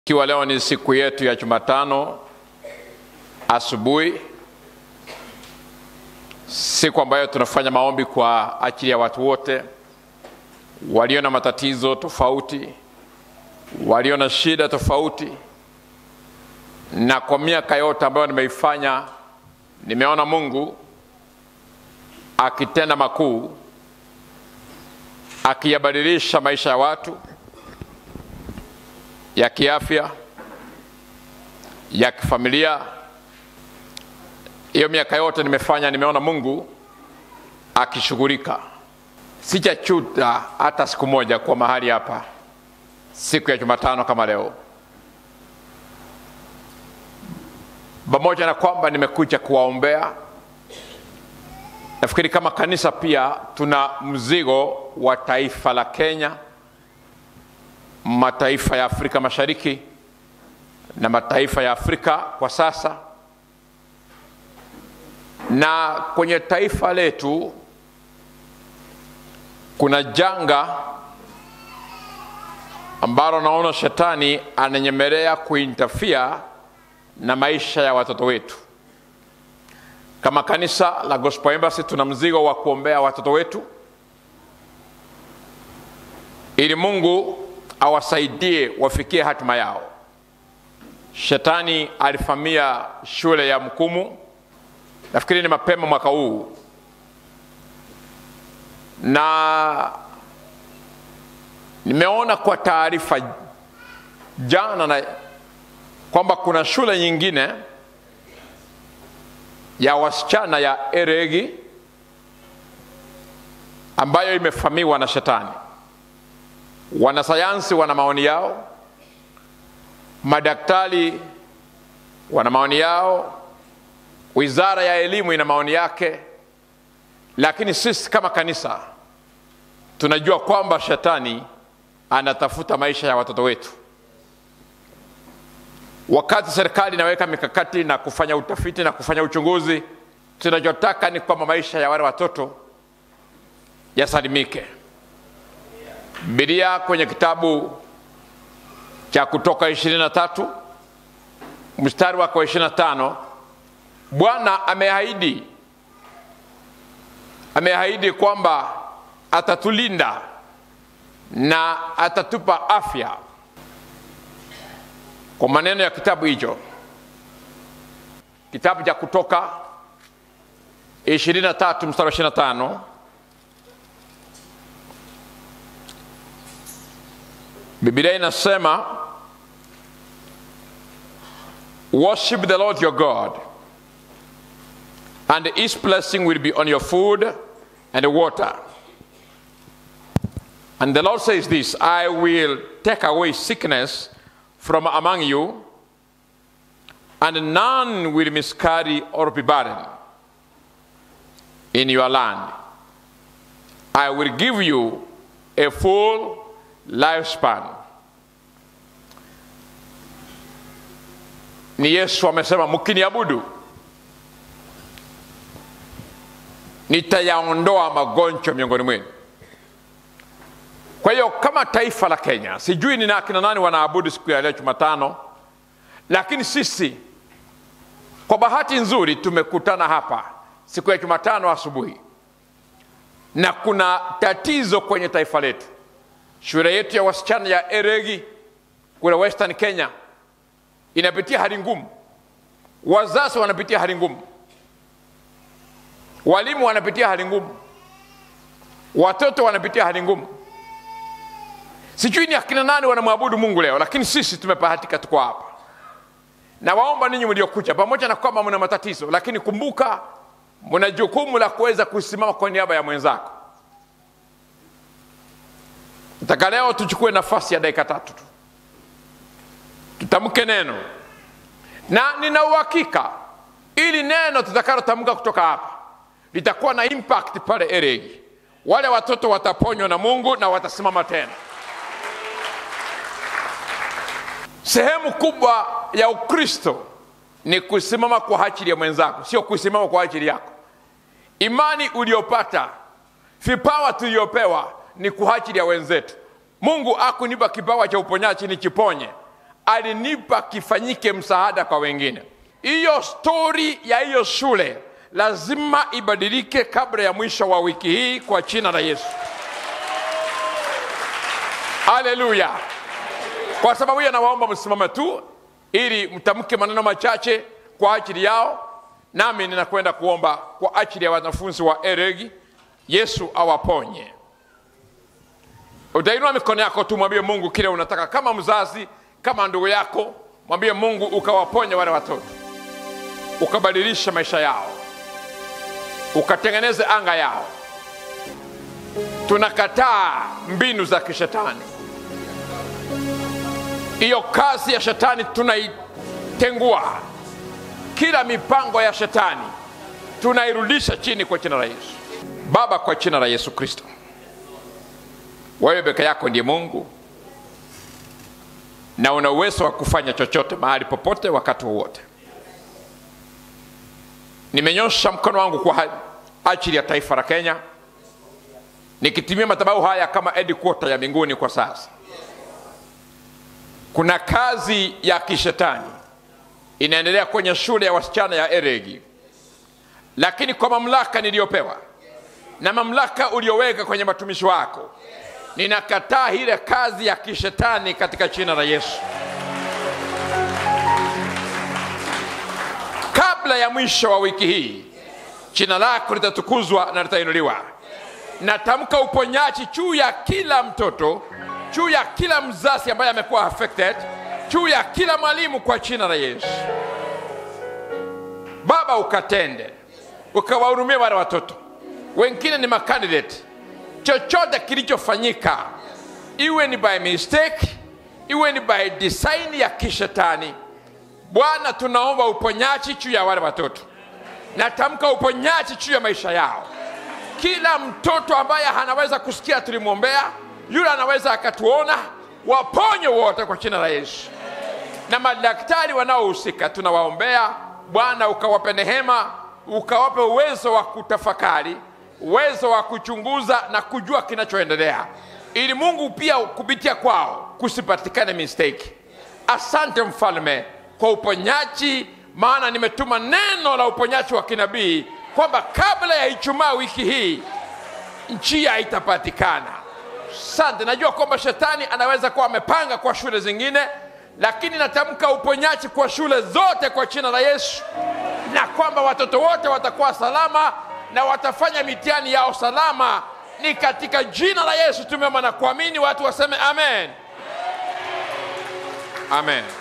Ikiwa leo ni siku yetu ya Jumatano asubuhi, siku ambayo tunafanya maombi kwa ajili ya watu wote walio na matatizo tofauti, walio na shida tofauti. Na kwa miaka yote ambayo nimeifanya, nimeona Mungu akitenda makuu, akiyabadilisha maisha ya watu ya kiafya, ya kifamilia. Hiyo miaka yote nimefanya, nimeona Mungu akishughulika. Sijachuta hata siku moja kwa mahali hapa siku ya Jumatano kama leo, pamoja na kwamba nimekuja kuwaombea. Nafikiri kama kanisa pia tuna mzigo wa taifa la Kenya, mataifa ya Afrika Mashariki na mataifa ya Afrika kwa sasa, na kwenye taifa letu kuna janga ambalo naona shetani ananyemelea kuintafia na maisha ya watoto wetu. Kama kanisa la Gospel Embassy tuna mzigo wa kuombea watoto wetu ili Mungu awasaidie wafikie hatima yao. Shetani alifamia shule ya Mkumu, nafikiri ni mapema mwaka huu, na nimeona kwa taarifa jana na kwamba kuna shule nyingine ya wasichana ya Eregi ambayo imefamiwa na shetani. Wanasayansi wana maoni yao, madaktari wana maoni yao, wizara ya elimu ina maoni yake, lakini sisi kama kanisa tunajua kwamba shetani anatafuta maisha ya watoto wetu. Wakati serikali inaweka mikakati na kufanya utafiti na kufanya uchunguzi, tunachotaka ni kwamba maisha ya wale watoto yasalimike. Biblia kwenye kitabu cha Kutoka 23 mstari wake wa 25, Bwana ameahidi ameahidi kwamba atatulinda na atatupa afya. Kwa maneno ya kitabu hicho, kitabu cha Kutoka 23 mstari wa 25 Biblia inasema worship the Lord your God and his blessing will be on your food and water. And the Lord says this I will take away sickness from among you, and none will miscarry or be barren in your land. I will give you a full lifespan. Ni Yesu amesema, mkiniabudu nitayaondoa magonjwa miongoni mwenu. Kwa hiyo kama taifa la Kenya, sijui ni akina nani wanaabudu siku ya leo Jumatano, lakini sisi kwa bahati nzuri tumekutana hapa siku ya Jumatano asubuhi, na kuna tatizo kwenye taifa letu. Shule yetu ya wasichana ya Eregi kule Western Kenya inapitia hali ngumu, wazazi wanapitia hali ngumu, walimu wanapitia hali ngumu, watoto wanapitia hali ngumu. Sijui ni akina nani wanamwabudu Mungu leo, lakini sisi tumebahatika, tuko hapa. Na waomba ninyi mliokuja, pamoja na kwamba mna matatizo, lakini kumbuka mna jukumu la kuweza kusimama kwa niaba ya mwenzako. Nataka leo tuchukue nafasi ya dakika tatu tu tutamke neno, na nina uhakika ili neno tutakalotamka kutoka hapa litakuwa na impact pale Eregi. Wale watoto wataponywa na Mungu na watasimama tena. Sehemu kubwa ya Ukristo ni kusimama kwa ajili ya mwenzako, sio kusimama kwa ajili yako. Imani uliopata, vipawa tuliopewa ni kwa ajili ya wenzetu. Mungu akunipa kipawa cha uponyaji nikiponye, alinipa kifanyike msaada kwa wengine. Hiyo stori ya hiyo shule lazima ibadilike kabla ya mwisho wa wiki hii kwa jina la Yesu. Haleluya! Kwa sababu hiyo, nawaomba msimame tu ili mtamke maneno machache kwa ajili yao, nami ninakwenda kuomba kwa ajili ya wanafunzi wa Eregi. Yesu awaponye. Utainua mikono yako tu, mwambie Mungu kile unataka, kama mzazi, kama ndugu yako, mwambie Mungu ukawaponye wale watoto, ukabadilisha maisha yao, ukatengeneze anga yao. Tunakataa mbinu za kishetani, hiyo kazi ya shetani tunaitengua, kila mipango ya shetani tunairudisha chini kwa jina la Yesu. Baba, kwa jina la Yesu Kristo, wewe peke yako ndiye Mungu na una uwezo wa kufanya chochote mahali popote wakati wowote. Nimenyosha mkono wangu kwa ajili ya taifa la Kenya, nikitumia madhabahu haya kama headquarter ya mbinguni. Kwa sasa kuna kazi ya kishetani inaendelea kwenye shule ya wasichana ya Eregi, lakini kwa mamlaka niliyopewa na mamlaka ulioweka kwenye matumishi wako ninakataa ile kazi ya kishetani katika jina la Yesu. Kabla ya mwisho wa wiki hii, jina lako litatukuzwa na litainuliwa. Natamka uponyaji juu ya kila mtoto, juu ya kila mzazi ambaye amekuwa affected, juu ya kila mwalimu kwa jina la Yesu. Baba, ukatende, ukawahurumia wale watoto, wengine ni makandidate chochote kilichofanyika, iwe ni by mistake, iwe ni by design ya kishetani, Bwana, tunaomba uponyaji juu ya wale watoto. Natamka uponyaji juu ya maisha yao. Kila mtoto ambaye anaweza kusikia tulimwombea, yule anaweza akatuona, waponye wote kwa jina la Yesu. Na madaktari wanaohusika tunawaombea Bwana, ukawape neema, ukawape uwezo wa kutafakari uwezo wa kuchunguza na kujua kinachoendelea, ili Mungu pia kupitia kwao kusipatikane mistake. Asante mfalme kwa uponyaji, maana nimetuma neno la uponyaji wa kinabii kwamba kabla ya Ijumaa wiki hii njia itapatikana. Asante, najua kwamba shetani anaweza kuwa amepanga kwa shule zingine, lakini natamka uponyaji kwa shule zote kwa jina la Yesu, na kwamba watoto wote watakuwa salama na watafanya mitihani yao salama. Ni katika jina la Yesu tumeomba na kuamini, watu waseme amen, amen.